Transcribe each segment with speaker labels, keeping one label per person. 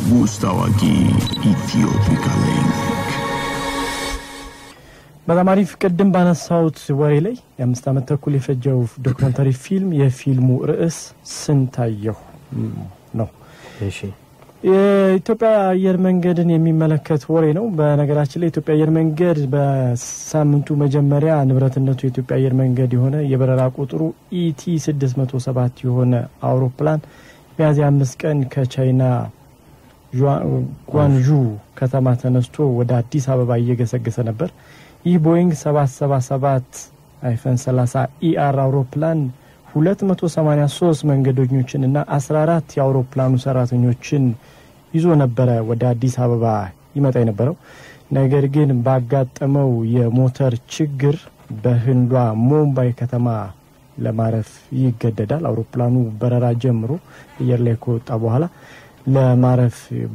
Speaker 1: ውስጥ አዋቂ ኢትዮፒካ ሊንክ
Speaker 2: በጣም አሪፍ። ቅድም ባነሳሁት ወሬ ላይ የአምስት ዓመት ተኩል የፈጀው ዶክመንታሪ ፊልም የፊልሙ ርዕስ ስንታየሁ ነው።
Speaker 3: እሺ
Speaker 2: የኢትዮጵያ አየር መንገድን የሚመለከት ወሬ ነው። በነገራችን ላይ የኢትዮጵያ አየር መንገድ በሳምንቱ መጀመሪያ ንብረትነቱ የኢትዮጵያ አየር መንገድ የሆነ የበረራ ቁጥሩ ኢቲ 607 የሆነ አውሮፕላን ሚያዝያ አምስት ቀን ከቻይና ጓንዡ ከተማ ተነስቶ ወደ አዲስ አበባ እየገሰገሰ ነበር። ይህ ቦይንግ 777 አይፈን 30 ኢአር አውሮፕላን 283 መንገደኞችን እና 14 የአውሮፕላኑ ሰራተኞችን ይዞ ነበረ ወደ አዲስ አበባ ይመጣ የነበረው። ነገር ግን ባጋጠመው የሞተር ችግር በህንዷ ሙምባይ ከተማ ለማረፍ ይገደዳል። አውሮፕላኑ በረራ ጀምሮ አየር ላይ ከወጣ በኋላ ለማረፍ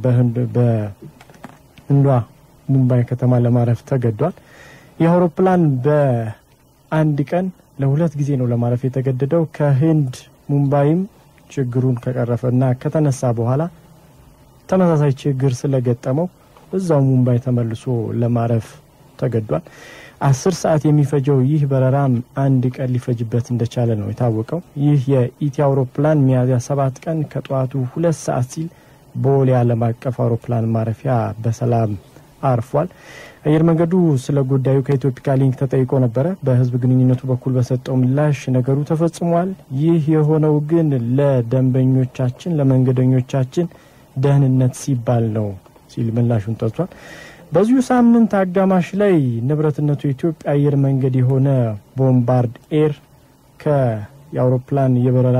Speaker 2: በህንዷ ሙምባይ ከተማ ለማረፍ ተገዷል። ይህ አውሮፕላን በአንድ ቀን ለሁለት ጊዜ ነው ለማረፍ የተገደደው። ከህንድ ሙምባይም ችግሩን ከቀረፈ እና ከተነሳ በኋላ ተመሳሳይ ችግር ስለገጠመው እዛው ሙምባይ ተመልሶ ለማረፍ ተገዷል። አስር ሰዓት የሚፈጀው ይህ በረራም አንድ ቀን ሊፈጅበት እንደቻለ ነው የታወቀው። ይህ የኢቲ አውሮፕላን ሚያዝያ ሰባት ቀን ከጠዋቱ ሁለት ሰዓት ሲል ቦሌ ዓለም አቀፍ አውሮፕላን ማረፊያ በሰላም አርፏል። አየር መንገዱ ስለ ጉዳዩ ከኢትዮፒካ ሊንክ ተጠይቆ ነበረ። በህዝብ ግንኙነቱ በኩል በሰጠው ምላሽ ነገሩ ተፈጽሟል። ይህ የሆነው ግን ለደንበኞቻችን፣ ለመንገደኞቻችን ደህንነት ሲባል ነው ሲል ምላሹን ጠጥቷል። በዚሁ ሳምንት አጋማሽ ላይ ንብረትነቱ የኢትዮጵያ አየር መንገድ የሆነ ቦምባርድ ኤር ከየአውሮፕላን የበረራ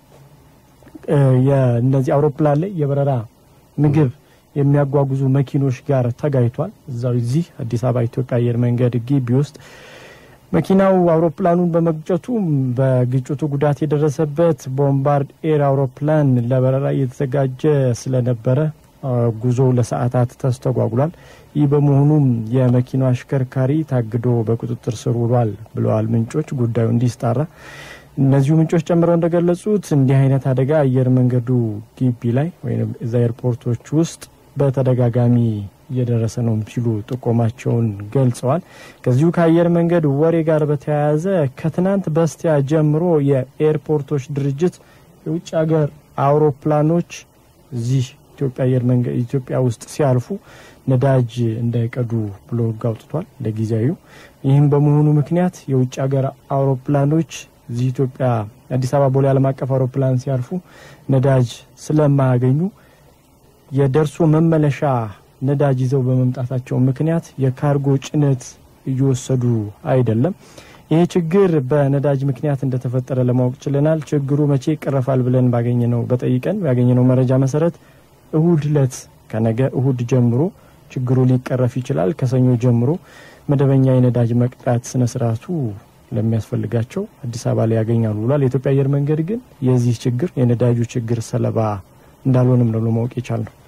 Speaker 2: እነዚህ አውሮፕላን ላይ የበረራ ምግብ የሚያጓጉዙ መኪኖች ጋር ተጋይቷል። እዛው እዚህ አዲስ አበባ ኢትዮጵያ አየር መንገድ ግቢ ውስጥ መኪናው አውሮፕላኑን በመግጨቱ በግጭቱ ጉዳት የደረሰበት ቦምባርድ ኤር አውሮፕላን ለበረራ እየተዘጋጀ ስለነበረ ጉዞው ለሰዓታት ተስተጓጉሏል። ይህ በመሆኑም የመኪናው አሽከርካሪ ታግዶ በቁጥጥር ስር ውሏል ብለዋል ምንጮች ጉዳዩ እንዲስጣራ። እነዚሁ ምንጮች ጨምረው እንደገለጹት እንዲህ አይነት አደጋ አየር መንገዱ ግቢ ላይ ወይም እዛ ኤርፖርቶች ውስጥ በተደጋጋሚ እየደረሰ ነው ሲሉ ጥቆማቸውን ገልጸዋል። ከዚሁ ከአየር መንገድ ወሬ ጋር በተያያዘ ከትናንት በስቲያ ጀምሮ የኤርፖርቶች ድርጅት የውጭ ሀገር አውሮፕላኖች እዚህ ኢትዮጵያ አየር መንገድ ኢትዮጵያ ውስጥ ሲያልፉ ነዳጅ እንዳይቀዱ ብሎ ሕግ አውጥቷል ለጊዜያዊው። ይህም በመሆኑ ምክንያት የውጭ ሀገር አውሮፕላኖች እዚህ ኢትዮጵያ አዲስ አበባ ቦሌ ዓለም አቀፍ አውሮፕላን ሲያርፉ ነዳጅ ስለማያገኙ የደርሶ መመለሻ ነዳጅ ይዘው በመምጣታቸው ምክንያት የካርጎ ጭነት እየወሰዱ አይደለም። ይህ ችግር በነዳጅ ምክንያት እንደተፈጠረ ለማወቅ ችለናል። ችግሩ መቼ ይቀረፋል ብለን ባገኘነው በጠይቀን ባገኘነው መረጃ መሰረት እሁድ ለት ከነገ እሁድ ጀምሮ ችግሩ ሊቀረፍ ይችላል። ከሰኞ ጀምሮ መደበኛ የነዳጅ መቅዳት ስነ ስርዓቱ ለሚያስፈልጋቸው አዲስ አበባ ላይ ያገኛሉ ብሏል። የኢትዮጵያ አየር መንገድ ግን የዚህ ችግር የነዳጁ ችግር ሰለባ እንዳልሆንም ነው ለማወቅ የቻል ነው።